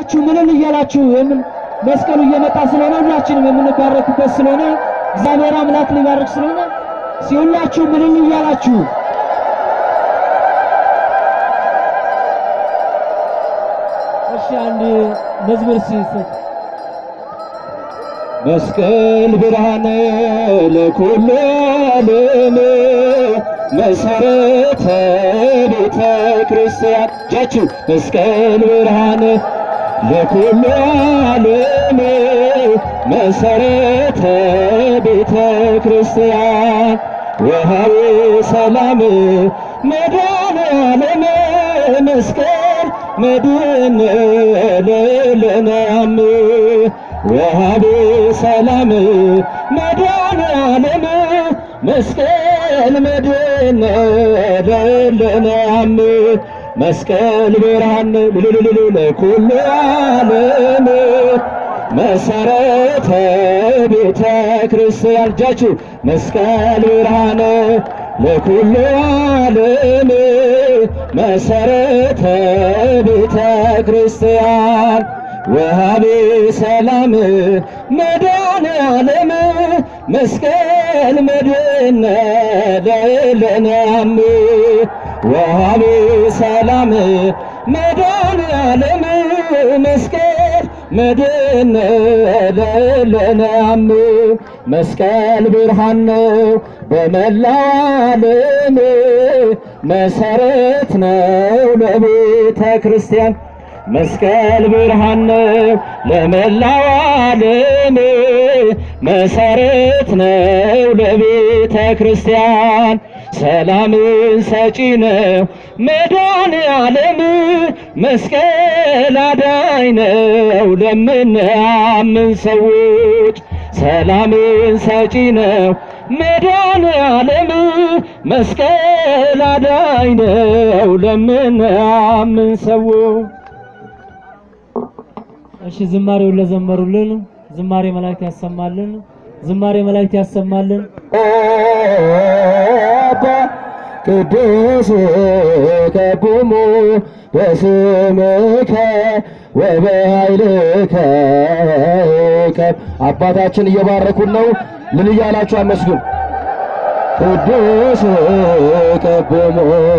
ሁላችሁ ምንን እያላችሁ የምን መስቀሉ እየመጣ ስለሆነ ሁላችንም የምንባረክበት ስለሆነ እግዚአብሔር አምላክ ሊባርክ ስለሆነ ሲሁላችሁ ምንን እያላችሁ እሺ አንድ መዝሙር ሲሰጥ መስቀል ብርሃነ ለኩሉ ዓለም መሰረተ ቤተ ክርስቲያን እጃችሁ መስቀል ብርሃነ ለኩሉ ዓለም መሰረተ ቤተ ክርስቲያን ወሃቤ ሰላም መድኃኔ ዓለም መስቀል መድን ለለናም ወሃቤ ሰላም መድኃኔ ዓለም መስቀል መድን ለለናም መስቀል ብርሃን ልልልል ለኩሉ ዓለም መሰረተ ቤተ ክርስቲያን እጃችሁ መስቀል ብርሃን ለኩሉ ዓለም መሰረተ ቤተ ክርስቲያን ወሃቤ ሰላም መድኃኔ ዓለም መስቀል መድን ለለናም ወሃቤ ሰላም መድኃኔ ዓለም መስቀል መድን ለለናም መስቀል ብርሃን ነው በመላው ዓለም መሰረት ነው ለቤተ ክርስቲያን መስቀል ብርሃን ነው ለመላው ዓለም መሰረት ነው ለቤተ ክርስቲያን ሰላምን ሰጪ ነው መድኃኔ ዓለም መስቀል አዳኝ ነው ለምናምን ሰዎች ሰላምን ሰጪ ነው መድኃኔ ዓለም መስቀል አዳኝ ነው ለምናምን ሰዎች እሺ ዝማሬውን ለዘመሩልን ዝማሬ መላእክት ያሰማልን። ዝማሬ መላእክት ያሰማልን። አባ ቅዱስ ከቁሙ በስምከ ወበኃይልከ አባታችን እየባረኩን ነው። ምን እያላችሁ አመስግን። ቅዱስ ከቁሙ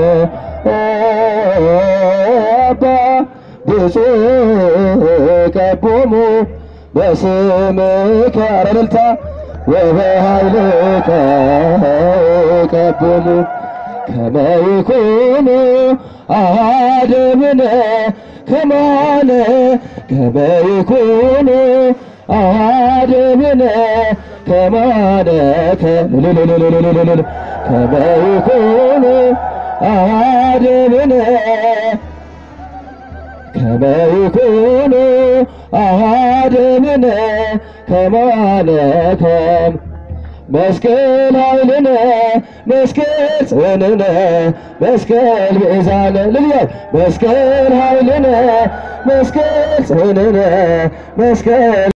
አባ ብፁዕ ከቁሙ በስምከ ኧረ እልልታ ወበኃይልከ ከቦሙ ከመ ይኩኑ አሐደ እምነ ከማነ ከመ ይኩኑ አሐደ እምነ ከማነ ከልልልልልልልል ከመ ይኩኑ አሐደ እምነ ከመ ይኩኑ አሐደ እምነ ከማነ ከም መስቀል ኃይልነ መስቀል ጽንዕነ መስቀል ቤዛነ ልልያል መስቀል ኃይልነ መስቀል ጽንዕነ መስቀል